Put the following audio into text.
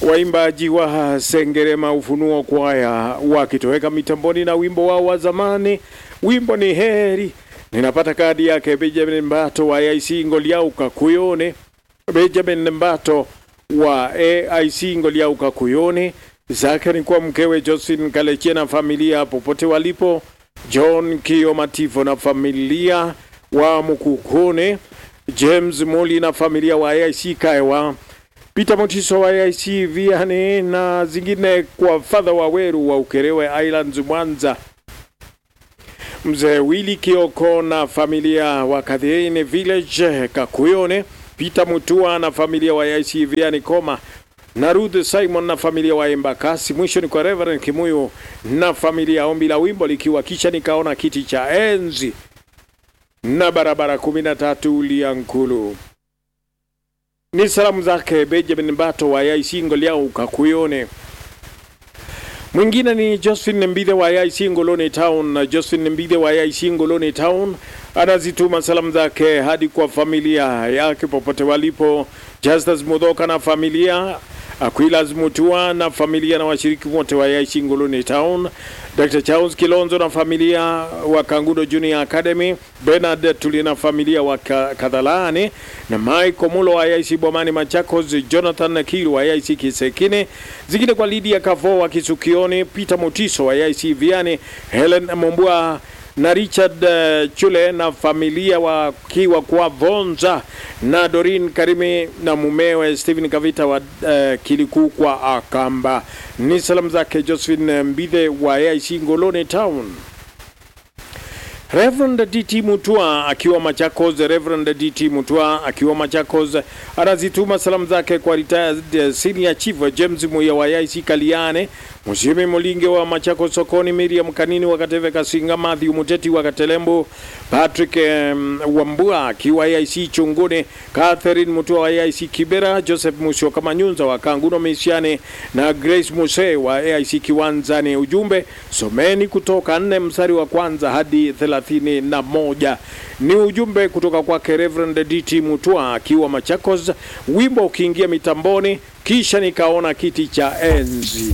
Waimbaji wa Sengerema Ufunuo Kwaya wakitoweka mitamboni na wimbo wao wa zamani, wimbo ni heri. Ninapata kadi yake Benjamin Mbato wa AIC Ngoliauka Kuyone. Benjamin Mbato wa AIC Ngoliauka Kuyone, zake ni kwa mkewe Josephine Kalechia na familia popote walipo, John Kio Mativo na familia wa Mukukone, James Moli na familia wa AIC Kaewa, Peter Motiso wa AIC Viane na zingine kwa Father Waweru wa Ukerewe Islands Mwanza, Mzee Willy Kioko na familia wa Kadhiene Village Kakuyone, Peter Mutua na familia wa AIC Viane Koma na Ruth Simon na familia wa Embakasi. Mwisho ni kwa Reverend Kimuyu na familia. Ombi la wimbo likiwa kisha nikaona kiti cha enzi na barabara kumi na tatu Liankulu. Ni salamu zake Benjamin Bato wa AIC Ngoliau Kakuyone. Mwingine ni Josephine Mbithe wa AIC Ngoloni Town na Josephine Mbithe wa AIC Ngoloni Town anazituma salamu zake hadi kwa familia yake popote walipo, Justus Mudhoka na familia Aquilas Mutua na familia na washiriki wote wa AIC Ngoloni Town, Dr. Charles Kilonzo na familia wa Kangudo Junior Academy, Bernard Tuli na familia wa Kadhalani na Mike Mulo wa AIC Bomani Machakos, Jonathan Kiru wa AIC Kisekine, zingine kwa Lydia Kavo wa Kisukioni, Peter Mutiso wa AIC Viane, Helen Mombua na Richard uh, Chule na familia wakiwa kwa Vonza na Dorin Karimi na mumewe Stephen Kavita wa uh, Kilikuu kwa Akamba. Ni salamu zake Josephine Mbithe wa AIC Ngoloni Town. Reverend DT Mutua akiwa Machakos, Reverend DT Mutua akiwa Machakos anazituma salamu zake kwa retired senior chief James Muya wa AIC Kaliane, Mshimi Mulinge wa Machakos sokoni, Miriam Kanini wa Kateve Kasinga, Matthew Muteti wa Katelembo, Patrick um, Wambua akiwa AIC Chungune, Catherine Mutua wa AIC Kibera, Joseph Mushoka Manyunza wa Kanguno Misiane na Grace Muse wa AIC Kiwanzani. Ujumbe someni kutoka nne mstari wa kwanza hadi thelathini na moja. Ni ujumbe kutoka kwake Reverend DT Mutua akiwa Machakos, wimbo ukiingia mitamboni, kisha nikaona kiti cha enzi.